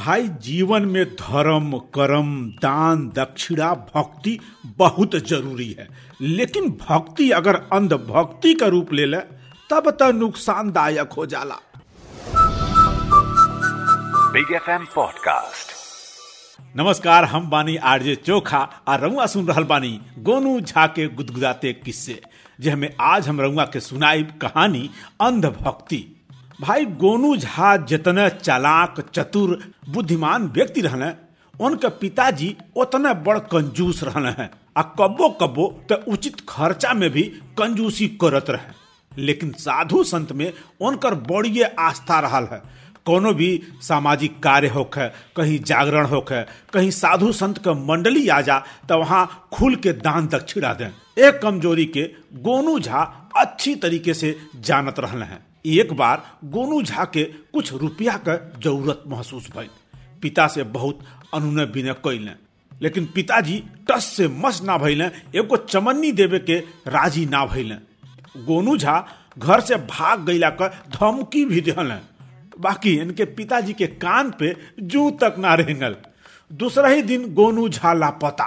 भाई जीवन में धर्म कर्म दान दक्षिणा भक्ति बहुत जरूरी है लेकिन भक्ति अगर अंधभक्ति का रूप ले ले तब तो नुकसानदायक हो जाला बिग एफ एम पॉडकास्ट नमस्कार हम बानी आरजे चोखा और रउआ सुन रहल बानी गोनू झा के गुदगुदाते किस्से जे हमें आज हम रउआ के सुनाई कहानी अंधभक्ति भाई गोनू झा जितने चालाक चतुर बुद्धिमान व्यक्ति रहने उनके पिताजी उतने बड़ कंजूस रहने हैं आ कब्बो कब्बो तो उचित खर्चा में भी कंजूसी करत रहे लेकिन साधु संत में उनकर बड़ी आस्था रहल है कोनो भी सामाजिक कार्य होखे कहीं जागरण होखे कहीं साधु संत के मंडली आ जा तो वहां खुल के दान दक्षिणा दें एक कमजोरी के गोनू झा अच्छी तरीके से जानत रहले हैं एक बार गोनू झा के कुछ रुपया के जरूरत महसूस भइल पिता से बहुत अनुनय विनय कैले लेकिन पिताजी टस से मस ना भइले एगो चमन्नी देवे के राजी ना भइले गोनू झा घर से भाग गईला कर धमकी भी दिहले बाकी इनके पिताजी के कान पे जू तक ना रेंगल दूसरा ही दिन गोनू झा लापता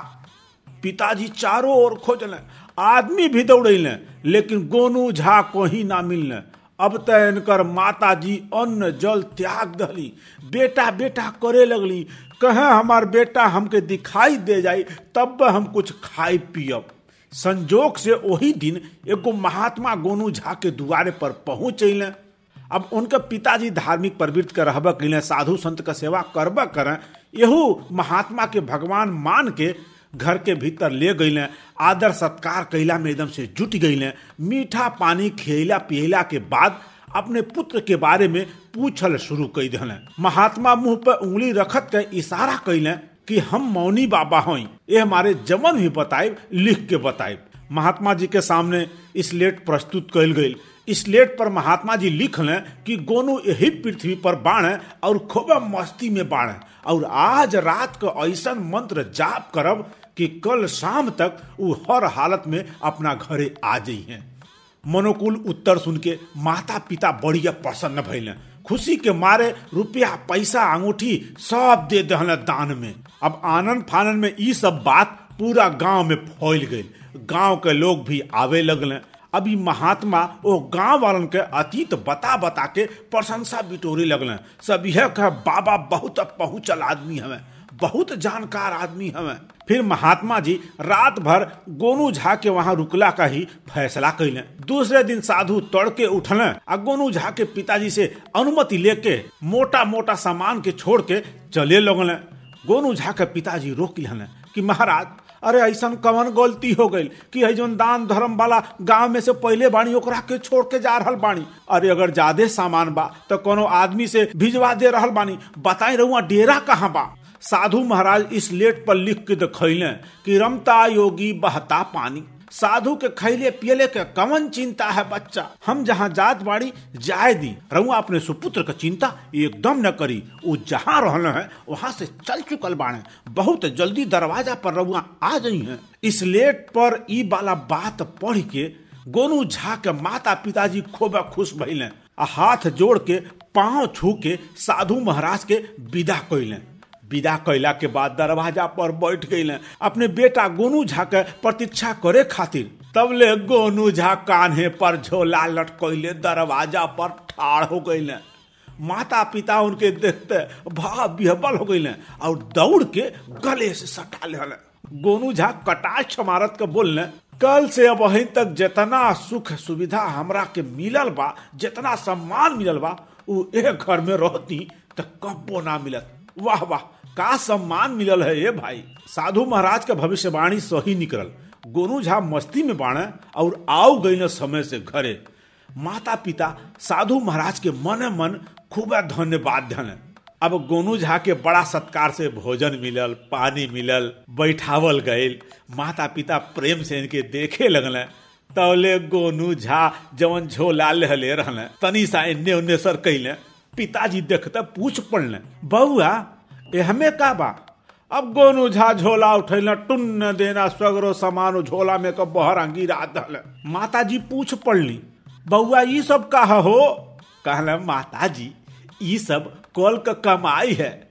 पिताजी चारों ओर खोजले आदमी भी दौड़ेले लेकिन गोनू झा को ही ना मिलने अब तो इनकर माता जी अन्न जल त्याग दली बेटा बेटा करे लगली कहे हमार बेटा हमके दिखाई दे जाई तब हम कुछ खाई पियब संजोग से वही दिन एगो महात्मा गोनू झा के दुआरे पर पहुंच अले अब उनके पिताजी धार्मिक प्रवृत्ति के रहबे कैले साधु संत के सेवा करबे करें यहू महात्मा के भगवान मान के घर के भीतर ले गईले आदर सत्कार कैला में एकदम से जुट गईले मीठा पानी खियला पियला के बाद अपने पुत्र के बारे में पूछल शुरू कर दिले महात्मा मुंह पर उंगली रखत के इशारा कैले कि हम मौनी बाबा हई ये हमारे जमन भी बताए लिख के बताए महात्मा जी के सामने स्लेट प्रस्तुत कैल गई स्लेट पर महात्मा जी लिख लें कि गोनू यही पृथ्वी पर बाढ़ और खूब मस्ती में बाढ़ और आज रात को ऐसा मंत्र जाप करब कि कल शाम तक वो हर हालत में अपना घरे आ जाइए मनोकुल उत्तर सुन के माता पिता बढ़िया प्रसन्न भैले खुशी के मारे रुपया पैसा अंगूठी सब दे दहल दान में अब आनंद फानन में ई सब बात पूरा गांव में फैल गई गांव के लोग भी आवे लगले अभी महात्मा वो गांव वालन के अतीत बता बता के प्रशंसा बिटोरे लगले सब यह कह बाबा बहुत पहुंचल आदमी हमें बहुत जानकार आदमी हमें फिर महात्मा जी रात भर गोनू झा के वहां रुकला का ही फैसला कैले दूसरे दिन साधु तड़के उठले आ गोनू झा के पिताजी से अनुमति लेके मोटा मोटा सामान के छोड़ के चले लगले गोनू झा के पिताजी रोक लेने कि महाराज अरे ऐसा कवन गलती हो गई कि है जोन दान धर्म वाला गांव में से पहले बाणी ओकरा के छोड़ के जा रहल बानी अरे अगर ज्यादा सामान बा तो कोनो आदमी से भिजवा दे रहल बानी बताई रहुआ डेरा कहाँ बा साधु महाराज इस लेट पर लिख के दिखैले कि रमता योगी बहता पानी साधु के खैले पियले के कवन चिंता है बच्चा हम जहाँ जात बाड़ी जाए दी रहुआ अपने सुपुत्र का चिंता एकदम न करी वो जहाँ रहने हैं वहां से चल चुकल बाड़े बहुत जल्दी दरवाजा पर रहुआ आ जाई हैं इस लेट पर ई वाला बात पढ़ के गोनू झा के माता पिताजी खूब खुश भइले आ हाथ जोड़ के पांव छू के साधु महाराज के विदा कैले विदा कैला के बाद दरवाजा पर बैठ गईले अपने बेटा गोनू झा के प्रतीक्षा करे खातिर तब ले गोनू झा कान्हे पर झोला लटकैले दरवाजा पर ठाड़ हो गईले माता पिता उनके देखते भाव बिहबल हो गईले और दौड़ के गले से सटा ले गोनू झा कटाक्ष मारत के बोलने कल से अब अही तक जितना सुख सुविधा हमरा के मिलल बा जितना सम्मान मिलल बा उ एक घर में रहती तो कब्बो ना मिलत वाह वाह का सम्मान मिलल है ये भाई साधु महाराज का भविष्यवाणी सही निकलल गोनू झा मस्ती में बाणे और आओ गई समय से घरे माता पिता साधु महाराज के मन मन खूब धन्यवाद धन अब गोनू झा के बड़ा सत्कार से भोजन मिलल पानी मिलल बैठावल गईल माता पिता प्रेम से इनके देखे लगल तौले गोनू झा जवन झोला ले रहले तनी सा इन्ने उन्ने सर कैले पिताजी देखते पूछ पड़ले बउआ हमें का बा अब गोनू झा झोला उठैल टुन्न देना सगरो सामान झोला में क बहरा गिरा दल माता जी पूछ पड़ली बउआ ई सब कहा हो कहले माता जी ई सब कल का कमाई है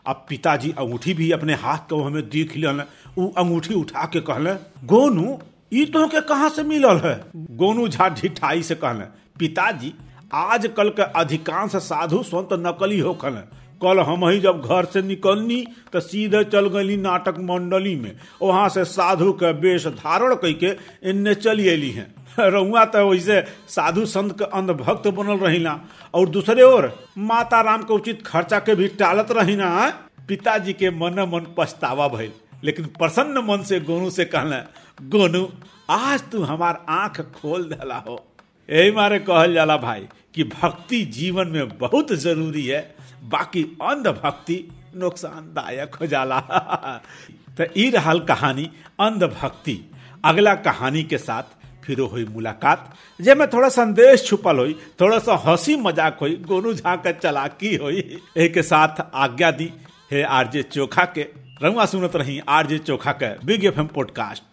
अब पिताजी अंगूठी भी अपने हाथ को हमें देख लिया उ अंगूठी उठा के कहले गोनू ई तो के कहाँ से मिलल है गोनू झा ढिठाई से कहले पिताजी आजकल के अधिकांश साधु संत नकली होखल हैं कल हम ही जब घर से निकलनी तो सीधे चल गई नाटक मंडली में वहां से साधु के वेश धारण करके इन्ने चली अली हैं रउआ तो वैसे साधु संत के अंधभक्त बनल रहिला और दूसरे ओर माता राम के उचित खर्चा के भी टालत रहिना पिताजी के मन मन पछतावा भइल लेकिन प्रसन्न मन से गोनू से कहले गोनू आज तू हमार आंख खोल दिला हो यही मारे कहल जाला भाई कि भक्ति जीवन में बहुत जरूरी है बाकी अंधभक्ति नुकसानदायक हो जाला तो ई रहल कहानी अंधभक्ति अगला कहानी के साथ फिर हुई मुलाकात जे में थोड़ा संदेश छुपल हुई थोड़ा सा हंसी मजाक हुई गोनू झा के चलाकी हुई एक के साथ आज्ञा दी है आरजे चोखा के रंगवा सुनत रही आरजे चोखा के बिग एफ एम पॉडकास्ट